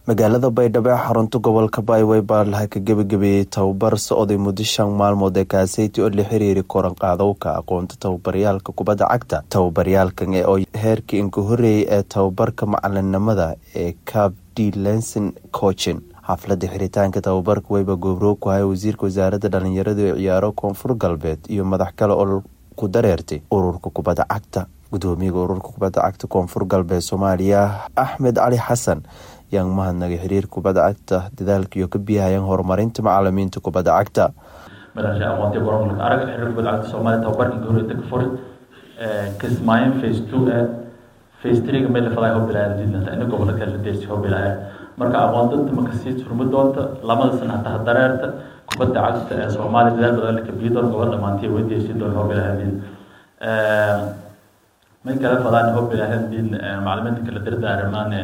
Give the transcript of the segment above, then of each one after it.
magaalada baydhabo ee xarunta gobolka baywey baa laha ka gebagabeeyey tababar socday muddo shan maalmood ee kaaseyti oo la xiriiri koran qaadowka aqoonta tababaryaalka kubadda cagta tababaryaalkan ee oo heerkii inka horeeyay ee tababarka macalinimada ee cab d lenson cochin xafladda xiritaanka tababarka weyba goobroog ku haya wasiirka wasaaradda dhalinyarada ee ciyaaro koonfur galbeed iyo madax kale oo ku dareertay ururka kubadda cagta gudoomiyaga ururka kubadda cagta koonfur galbeed soomaaliya axmed cali xasan yaan mahadnagay xiriir kubadda cagta dadaalkiiyo ka biyahayaan horumarinta macalimiinta kubadda cagta madaxsha aqoontiya gobolka arag xiriir kubadda cagta soomaaliya tababarkii goorita ka furi kismaayin phase two ee phase three-ga meel la fadaay hobilaaya jidlanta ina gobolka kale deersi hobilaaya marka aqoon danta marka sii surmi doonta lamada sana hataa dareerta kubadda cagta ee soomaaliya dadaal badan la kabiyi doon gobol dhamaantiya way deersi doon hobilaaya jid may kala fadaan hobilaaya jid macalimiinta kala dardaaramaane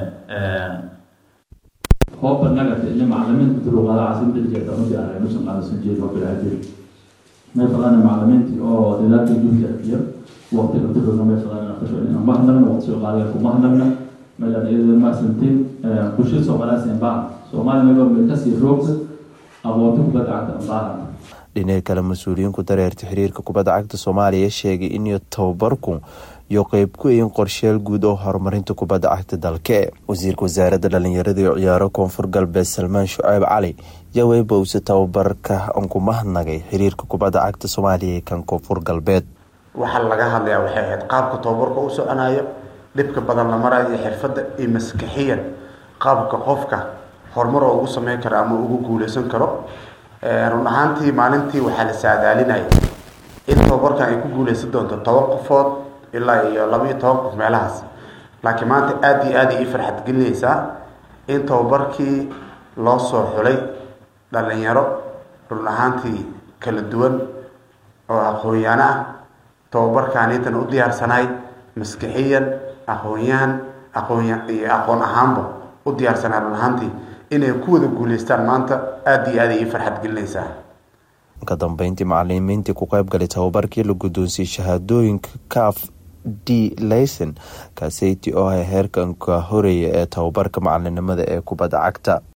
hooba nagata iyo macalimiinta luqada caasimada jeeda ma jeclay meeshan qaadasan jeed waa bilaajir may fadaan macalimiintii oo dadaalka guudka arkiyo waqtiga tirona may fadaan aqasho inaan mahnagna waqti soo qaadaya ku mahnagna meelaan iyada maasantiin bulshada soomaaliyaas inbaa soomaaliya mayba meel kasii roogta aqoonta kubadda cagta ambaaha dhinaca kale mas-uuliyiin ku dareerta xiriirka kubadda cagta soomaaliya sheegay in tababarku iyo qeyb ku ayin qorsheel guud oo horumarinta kubadda cagta dalke wasiirka wasaaradda dhalinyarada iyo ciyaaro koonfur galbeed salmaan shuceyb cali yawey bowse tababarka anku mahadnagay xiriirka kubadda cagta soomaaliya kan koonfur galbeed waxaa laga hadlayaa waxay ahayd qaabka tababarka u soconayo dhibka badan la marayo xirfadda iyo maskaxiyan qaabka qofka horumar oo ugu sameyn karo ama ugu guuleysan karo run ahaantii maalintii waxaa la saadaalinaya in tababarkan ay ku guuleysan doonto toban qofood ilaa iyo laba iyo toban qof meelahaas laakiin maanta aada iyo aada ii farxad gelinaysaa in tababarkii loo soo xulay dhalinyaro run ahaantii kala duwan oo aqoon-yaano ah tababarkaanitan u diyaarsanahay maskixiyan aqoon-yahan aqoon iyo aqoon ahaanba u diyaarsanahay run ahaantii inay ku wada guuleystaan maanta aada iyo aada ii farxad gelinaysaa ka dambeyntii macalimiintii ku qeyb galay tababarkii la guddoonsiyey shahaadooyinka caf d layson kaaseyti oo ah heerkanka horeeya ee tababarka macalinimada ee kubadda cagta